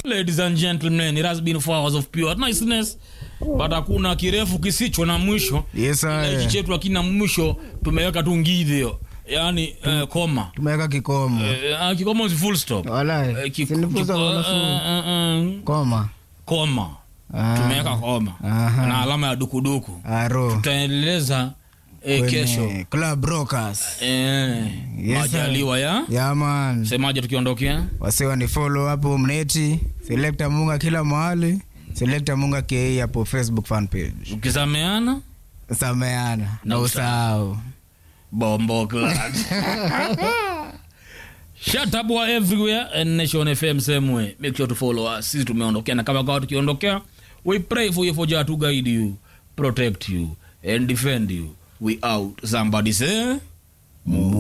ladies and gentlemen it has been four hours of pure niceness but hakuna kirefu kisicho na mwisho Yes, Kila sir. hichi chetu akina mwisho tumeweka tu ngidhio yani eh, koma tumeweka kikomo Eh, ah, kikomo si full stop Walai, Eh, ki- sinifunza ki- wanafunzi. eh, eh, eh, koma koma Ah. tumeweka koma Aha. na alama ya dukuduku aro tutaendeleza eh, Kwenye kesho club rockers eh, Yes, majaliwa ya yaman semaje tukiondokea wasiwa ni follow hapo mneti selekta munga kila mahali selekta munga ke hapo facebook fan page ukisameana sameana Na na usahau bombo clad Shut up wa everywhere and Nation FM same way. Make sure to follow us. Sisi tumeondokea na kama kawa tukiondokea, we pray for you for Jah to guide you, protect you and defend you. We out. Somebody say